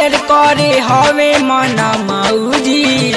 fire करे हवे मन मौजी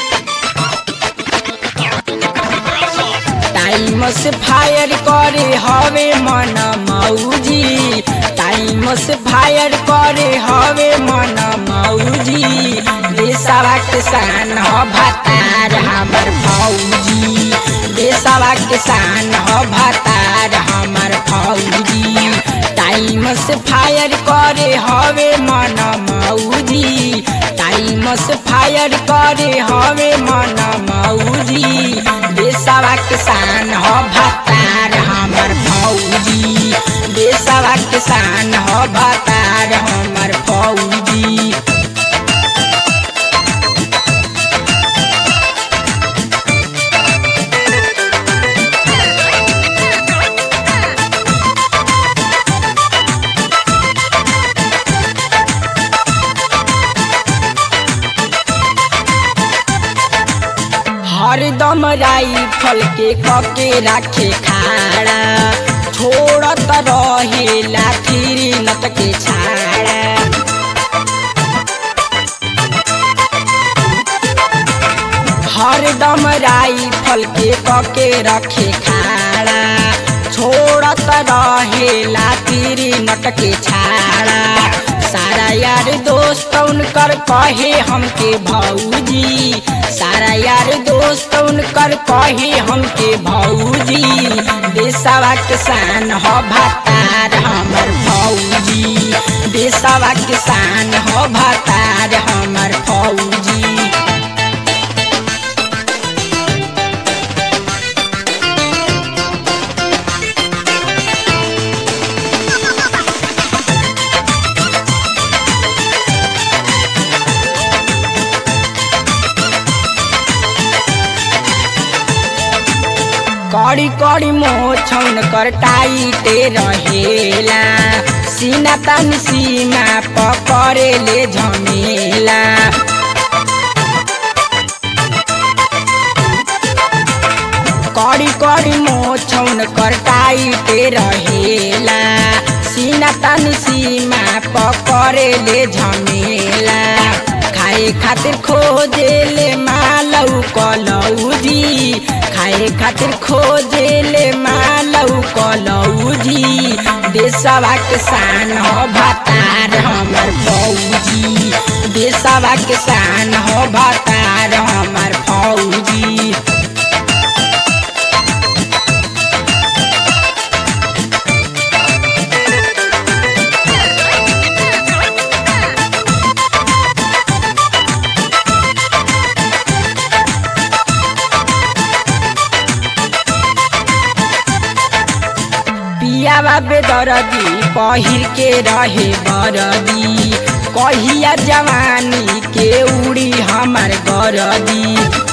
टाइम से फायर करे हवे मन मौजी टाइम से फायर करे हवे मन मौजी देशवा किसान ह भतार हमर फौजी देशवा किसान ह भतार हमर फौजी टाइम से फायर करे हवे मन मौजी टाइम से फायर करे हवे मन मौजी देशवा किसान ह भतार हमर फौजी देशवा किसान ह भतार हमर फौजी हरदम राइफल के कके राखे खाड़ा छोड़त रहे लाठी नत के छाड़ा हरदम राइफल के कके रखे खाड़ा छोड़त रहे लाठी नट के छाड़ा सारा यार दोस्त उनकर कहे हमके भौजी सारा यार दोस्त उनकर कहे हमके भौजी देशवा किसान ह भतार हमर फौजी देशवा किसान ह भतार हमर फौजी कड़ी कड़ी मोछौन कर टाइटे रहेला सीना तन सीमा पकड़े ले झमेला कड़ी कड़ी मोछौन कर टाइटे रहेला सीना तन सीमा पकड़े ले झमेला खाए खातिर खोजे ले मालौ कलौजी खाए खातिर खोजे ले मालौ कलौजी देशवा किसान हो भतार हमर फौजी देशवा किसान हो भतार हमर फौजी पियावा बेदरदी पहिर के रहे बरदी कहिया जवानी के उड़ी हमार गरदी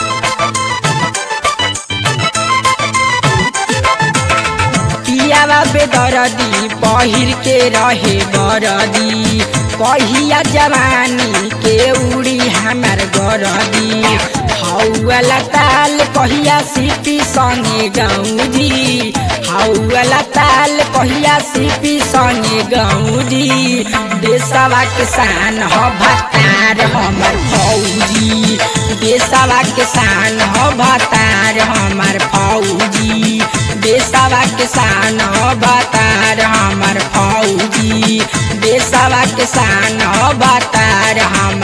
पियावा बेदरदी पहिर के रहे बरदी कहिया जवानी के उड़ी हमार गरदी हौला ताल कहिया सिपी संगे गौजी हौला ताल कहिया सिपी संगे गौजी देशवा किसान ह भतार हमर फौजी देशवा किसान ह भतार हमर फौजी देशवा किसान ह भतार हमर फौजी देशवा किसान ह भतार हमर